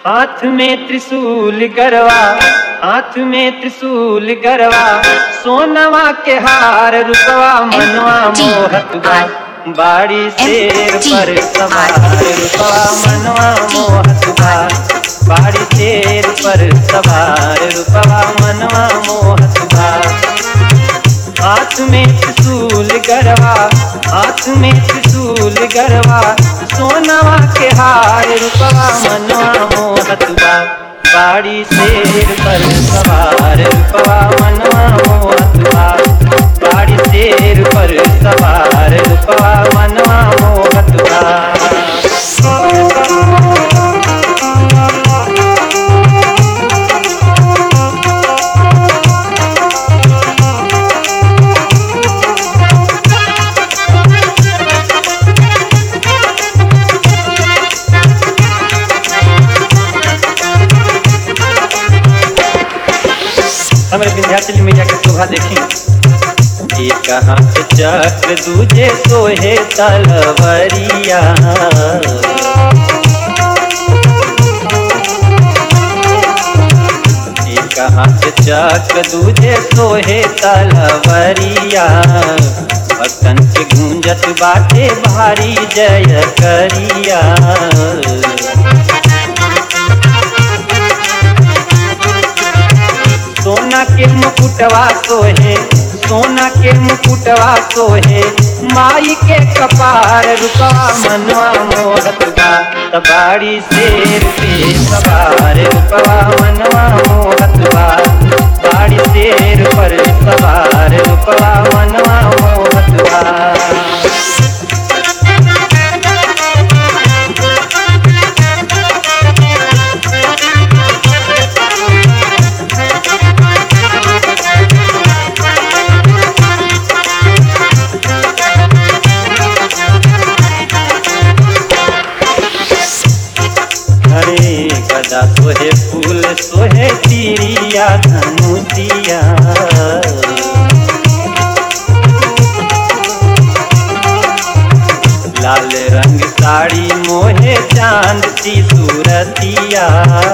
हाथ में त्रिशूल गरवा हाथ में त्रिशूल गरवा सोनवा के हार रुपवा मनवा मोहत बा बाड़ी शेर पर सवार रुपवा मनवा मोहत बा बाड़ी शेर पर सवार रुपवा मनवा मोहत बा हाथ में त्रिशूल गरवा हाथ में त्रिशूल गरवा सोनवा के हार रुपवा मनवा मोहत बा बाड़ी शेर पर सवार रुपवा मनवा मोहत बा बाड़ी शेर पर सवार रुपवा मनवा मोहत बा हमारे विंध्याचल मैया के शोभा देखी एक हाथ चक्र दूजे सोहे तलवरिया एक हाथ चक्र दूजे सोहे तलवरिया भक्तन के गूंजत बाटे भारी जय करिया सोना के मुकुटवा सोहे सोना के मुकुटवा सोहे माई के कपार रुपा मनवा मोहत बा तबाड़ी शेर पे सवार रुपवा मनवा मोहत बा बाड़ी शेर पर सवार रुपवा मनवा मोहत बा हरे गदा सोहे फूल सोहे तिरिया धनुतिया लाल रंग साड़ी मोहे चांद सी सूरतिया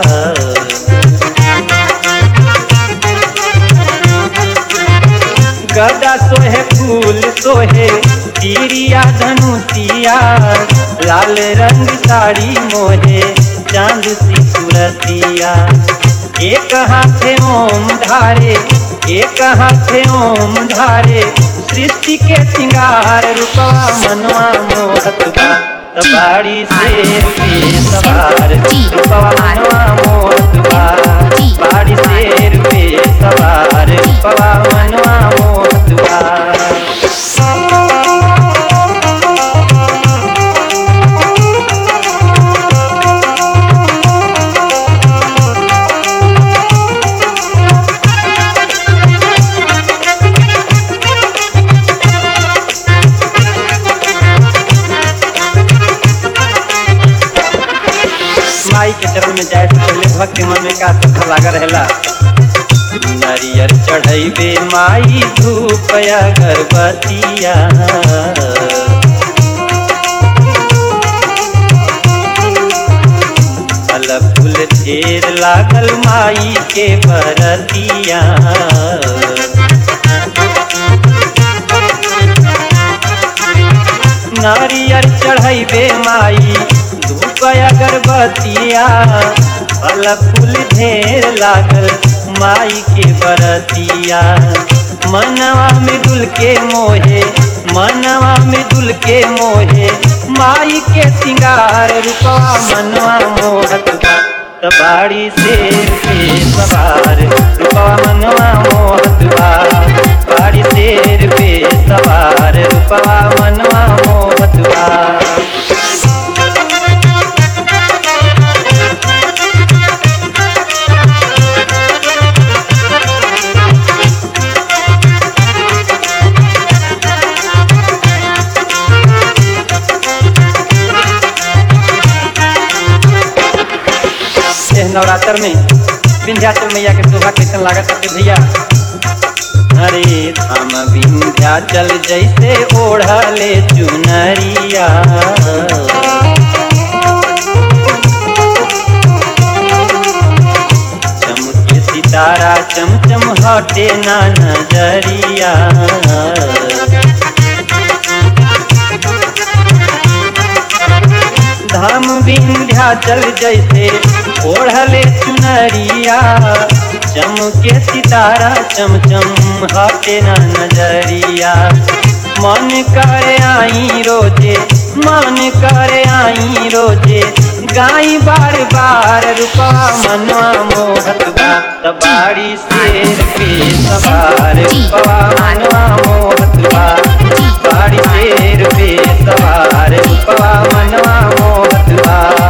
गदा सोहे फूल सोहे तिरिया धनुतिया लाल रंग साड़ी मोहे चांद सी सूरतिया एक हाथे ओम धारे एक हाथे ओम धारे सृष्टि के सिंगार रूपवा मनवा मोहत बा तबाड़ी शेर पे सवार रूपवा मनवा मोहत बा बाड़ी शेर पे सवार रूपवा मनवा मोहत बा माई के चरण में जाए से पहले भक्त के मन में का श्रद्धा लागा रहेला नारियर चढ़ैबे माई धूप अगरबत्तिया फल फूल ढेर लागल माई के बरतिया नारियर चढ़ैबे माई धूप अगरबत्तिया फल फूल ढेर लागल माई के बरतिया मनवा में दुल के मोहे मनवा में दुल के मोहे माई के सिंगार रूपवा मनवा मोहत बा तबाड़ी शेर पे सवार रूपवा मनवा मोहत बा बाड़ी शेर पे सवार रूपवा मनवा मोहत बा एह नवरात्र में विंध्याचल मैया के शोभा कैसन लागत है भैया अरे धाम विंध्याचल जैसे ओढ़ले चुनरिया सितारा चमचम हटे ना नजरिया धाम विंध्याचल जैसे ओढ़ले चुनरिया चमके सितारा चमचम हटे ना नजरिया मन करे आई रोजे मन करे आई रोजे गाई बार बार रुपा मनवा मोहत बा तबाड़ी शेर पे सवार रुपा मनवा मोहत बा बाड़ी शेर पे सवार रुपा मनवा मोहत बा